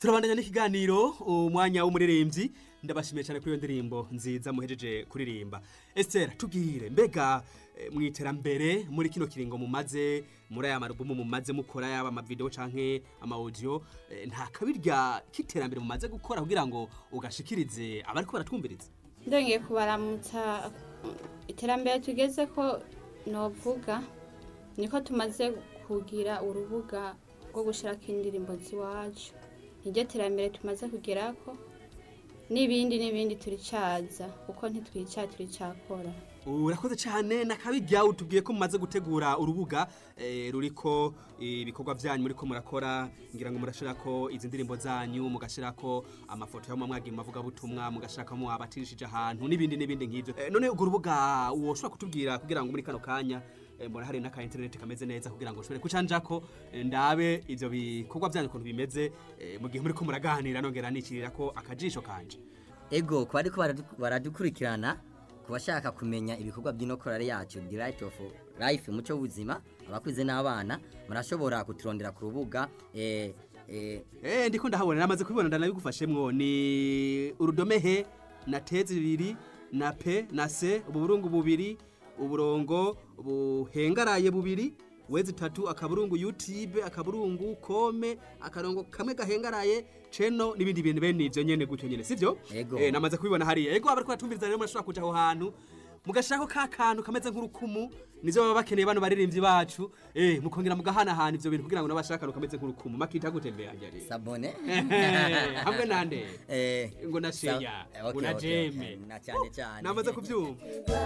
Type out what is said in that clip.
turabandanya n'ikiganiro umwanya w'umuririmbyi ndabashimiye cyane kuri iyo ndirimbo nziza muhejeje kuririmba Esther tubwire mbega eh, mu iterambere muri kino kiringo mumaze muri aya marubumu mumaze mukora yaba amavideo canke ama audio eh, nta kabirya k'iterambere mumaze gukora kugira ngo ugashikirize abariko baratwumviriza ndongeye kubaramutsa iterambere tugeze ko novuga niko tumaze kugira urubuga rwo gushirako indirimbo ziwacu niryo terambere tumaze kugerako n'ibindi n'ibindi turicaza kuko ntitwica turicakora urakoze cyane nakabirya utubwiye ko mumaze gutegura urubuga eh, ruriko ibikorwa byanyu muriko murakora ngira ngo murashirako izi ndirimbo zanyu mugashirako amafoto yo mu mwagiye mavuga butumwa mugashirako abatirishije ahantu n'ibindi n'ibindi nk'ivyo eh, none urwo rubuga woshobora kutubwira kugira ngo muri kano kanya eh, mbona hari n'aka internet kameze neza kugira ngo ushobore kucanjako eh, ndabe ivyo bikorwa byanyu ukuntu bimeze eh, mu gihe muriko muraganira nongera nicirira ko akajisho kanje ego ku bariko baradu- baradukurikirana ku bashaka kumenya ibikorwa by'inokorare yacu the right of life umuco w'ubuzima abakuze n'abana murashobora kuturondera ku rubuga eh, eh, Eh ndiko ndahabona namaze kubibona ndanabigufashemwo ni urudome he na te zibiri na pe na se uburungu bubiri uburongo buhengaraye bubiri wezi tatu akaburungu YouTube akaburungu kome akarongo kamwe gahengaraye ceno nibindi bintu bene ivyo nyene gutyo nyene sivyo Ego. eh namaze kubibona hariya ego abariko batumviriza rero murashobora kuja aho hantu mugashirako ka kantu kameze nk'urukumu nivyo baba bakeneye bano baririmbyi bacu eh mukongera mugahanahana ivyo bintu kugira ngo nabashaka akantu kameze nk'urukumu makita gutembera njye sabone hamwe nande eh, ngo na sa- sheya eh, ngo okay, na okay, jeme okay, na cyane cyane namaze kubyumva